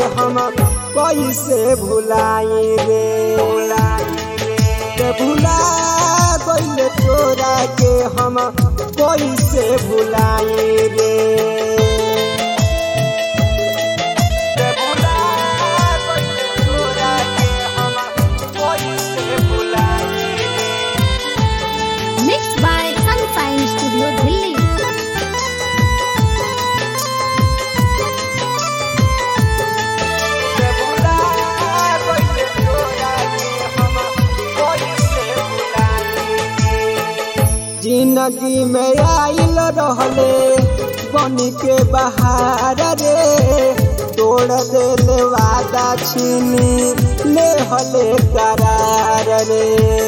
हम कैसे भुलाई रे के भुला गइल तोरा के हम कैसे भुलाई रे के भुला गइल तोरा के हम कैसे भुलाई रे Mixed by Sunshine Studio Delhi. के भुला गइल तोरा के हम कैसे भुलाई रे जिंदगी में आइल रहले बन के बहार रे तोड़ देले वादा छीनी ले हले करार रे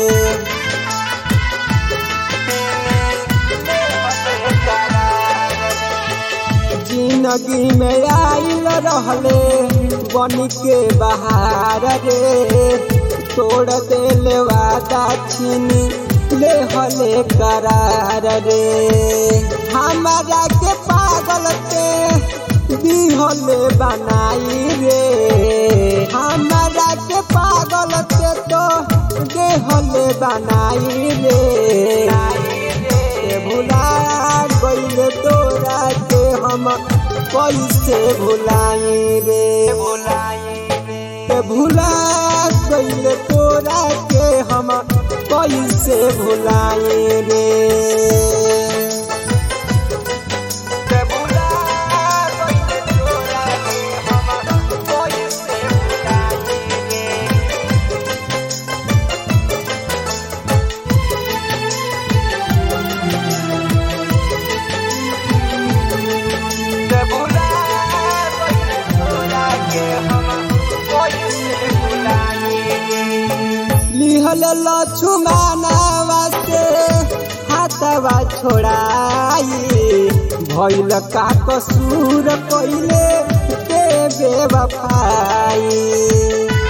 जिंदगी में आइल रहले बन के बहार रे तोड़ देले वादा छीनी ले हले करार रे हमारा के पागल के दिहले बनाई रे हमारा के पागल के तो देहले बनाई रे के भुला गइल तोरा के हम कैसे भुलाई रे के भुला गइल तोरा के हम कैसे भुलाई रे के भुला गइल तोरा के हम कैसे भुलाई रे के भुला गइल तोरा के हम कैसे भुलाई लिहल लछुमानावा से हाथवा छोड़ाई भइल का कसूर कइले के बेवफाई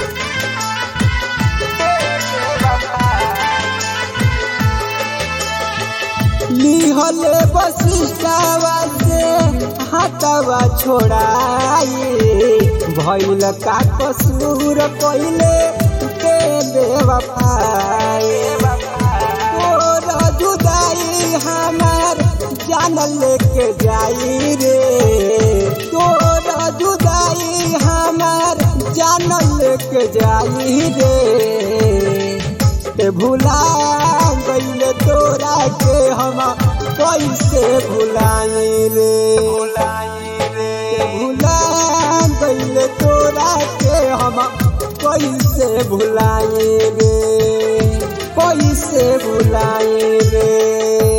लिहल वशिष्ठावा से हाथवा छोड़ाई भइल का कसूर कइले के बेवफाई तोर जुदाई हमार जान लेके जाई रे तोर जुदाई हमार जान लेके जाई रे ते भुला गइल तोरा के हम कैसे भुलाई रे ते भुला गइल तोरा के हम कैसे भुलाई रे कैसे भुलाई रे